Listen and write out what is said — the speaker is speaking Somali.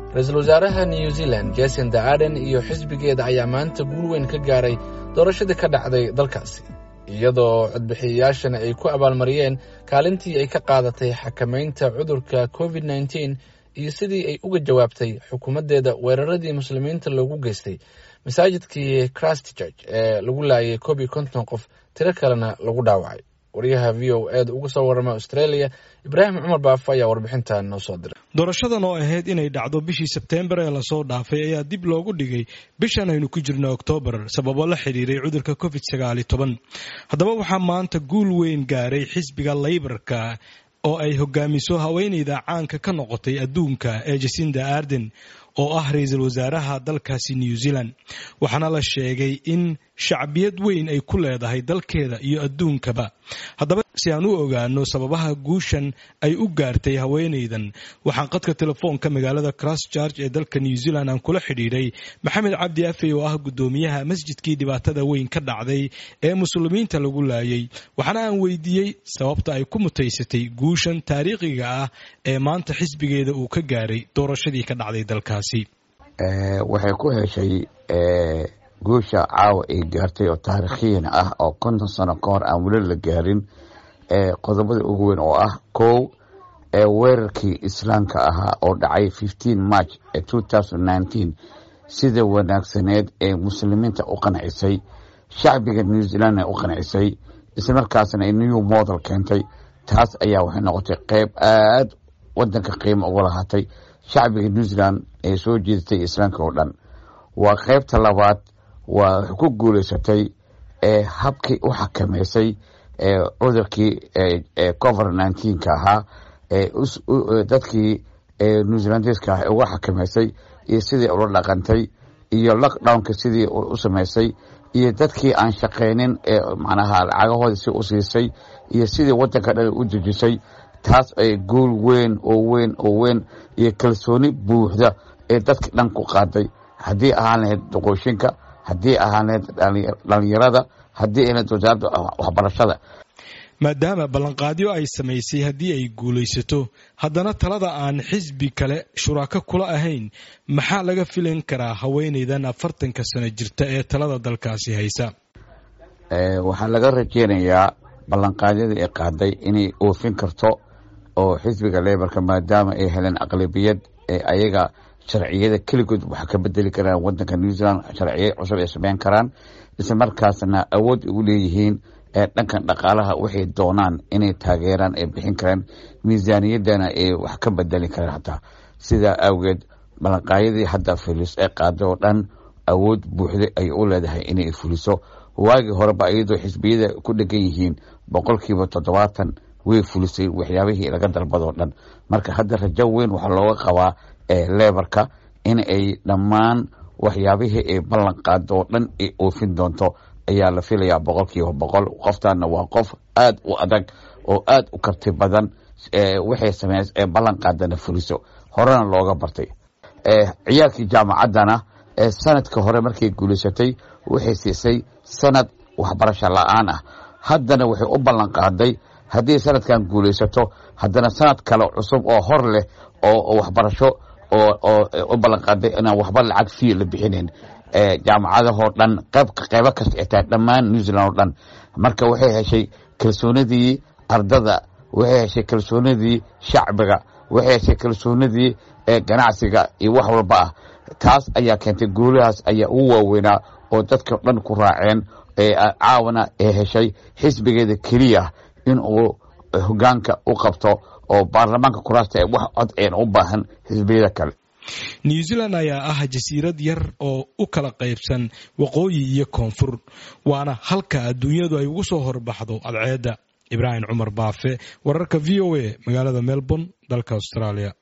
ra-iisul wasaaraha new zealand jasinda aden iyo xisbigeeda ayaa maanta guul weyn ka gaaray doorashadii ka dhacday dalkaasi iyadoo codbixiyayaashana ay ku abaalmariyeen kaalintii ay ka qaadatay xakamaynta cudurka covid nneteen iyo sidii ay uga jawaabtay xukuumaddeeda weeraradii muslimiinta loogu geystay masaajidkii christchurch ee lagu laayay koob iyo konton qof tiro kalena lagu dhaawacay wariyaha v o eeda uga soo warrama australia ibraahim cumar baafo ayaa warbixintan noo soo diray doorashadan oo ahayd inay dhacdo bishii sebteembar ee lasoo dhaafay ayaa dib loogu dhigay bishan aynu ku jirno oktoobar sababo la xidhiiray cudurka covid sagaali toban haddaba waxaa maanta guul weyn gaaray xisbiga laybarka oo ay hogaamiso haweeneyda caanka ka noqotay adduunka ee jasinda arden oo ah ra-iisul wasaaraha dalkaasi new zealand waxaana la sheegay in shacbiyad weyn ay ku leedahay dalkeeda iyo adduunkaba haddaba si aan u ogaano sababaha guushan ay u gaartay haweeneydan waxaan qadka telefoonka magaalada christchurch ee dalka new zealand aan kula xidhiidhay maxamed cabdi afey oo ah guddoomiyaha masjidkii dhibaatada weyn ka dhacday ee muslimiinta lagu laayay waxaana aan weydiiyey sababta ay ku mutaysatay guushan taariikhiga ah ee maanta xisbigeeda uu ka gaaray doorashadii ka dhacday dalkaasi waxay ku heshay guusha caawa ay gaartay oo taariikhiyan ah oo konton sano ka hor aan weli la gaarin qodobada ugu weyn oo ah kow weerarkii islaamka ahaa oo dhacay fifteen march two thousand nineteen sida wanaagsaneed ee muslimiinta u qancisay shacbiga new zealandna u qancisay islamarkaasna ay new model keentay taas ayaa waxay noqotay qeyb aada wadanka qiimo uga lahaatay shacbiga new zealand ee soo jeedatay islaamka oo dhan waa qeybta labaad waa waxay ku guuleysatay ee habkii u xakameysay cudurkii covid nineteenka ahaa dadkii new zealandeska ah uga xakameysay iyo sidii ula dhaqantay iyo lockdownka sidii u sameysay iyo dadkii aan shaqeynin ee macnaha lacagahooda si u siisay iyo sidii wadanka dhan u dejisay taas ay guul weyn oo weyn oo weyn iyo kalsooni buuxda ee dadka dhan ku qaaday haddii ahaan lahayd doqooshinka haddii ahaan lahayd dhalinyarada haddii ay lahayd wasaaradda waxbarashada maadaama ballanqaadyo ay samaysay haddii ay guulaysato haddana talada aan xisbi kale shuraako kula ahayn maxaa laga filan karaa haweeneydan afartanka sano jirta ee talada dalkaasi haysa waxaa laga rajeynayaa ballanqaadyadii ay qaaday inay oofin karto oo xisbiga lebarka maadaama ay heleen aqlabiyad ee ayaga sharciyada keligood wax ka bedeli karaan wadanka new zealand sharciya cusub ay sameyn karaan isla markaasna awood ugu leeyihiin ee dhankan dhaqaalaha waxay doonaan inay taageeraan ay bixin karaan miisaaniyaddana ay wax ka bedeli karaan hataa sidaa awgeed ballanqaadyadii hadda fulis ee qaaday oo dhan awood buuxda ay u leedahay inay fuliso waagii horeba iyadoo xisbiyada ku dhegan yihiin boqolkiiba toddobaatan way fulisay waxyaabihii laga dalbadoo dhan marka hadda rajo weyn waxaa looga qabaa lebarka in ay dhammaan waxyaabihii ay ballan qaado oo dhan ay oofin doonto ayaa la filayaa boqolkiiba boqol qoftaana waa qof aada u adag oo aada u karti badan waxay sameys ee ballan qaadana fuliso horena looga bartay ciyaalkii jaamacaddana sanadka hore markay guulaysatay waxay siisay sanad waxbarasho la-aan ah haddana waxay u ballan qaaday haddii sanadkan guulaysato haddana sanad kale cusub oo hor leh oo waxbarasho oo u ballan qaaday inaan waxba lacag fiyo la bixinayn jaamacadahoo dhan qeybo kasta ay tahay dhammaan new zealand oo dhan marka waxay heshay kalsoonidii ardada waxay heshay kalsoonidii shacbiga waxay heshay kalsoonidii ganacsiga iyo wax walba ah taas ayaa keentay guulahaas ayaa ugu waaweynaa oo dadka dhan ku raaceen caawana ee heshay xisbigeeda keliya in uu hogaanka u qabto oo baarlamaanka kuraasta ee wax cod een u baahan xisbiyada kale new zealand ayaa ah jasiirad yar oo u kala qaybsan waqooyi iyo koonfur waana halka adduunyadu ay ugu soo horbaxdo adceedda ibraahim cumar baafe wararka v o a magaalada melbourne dalka australia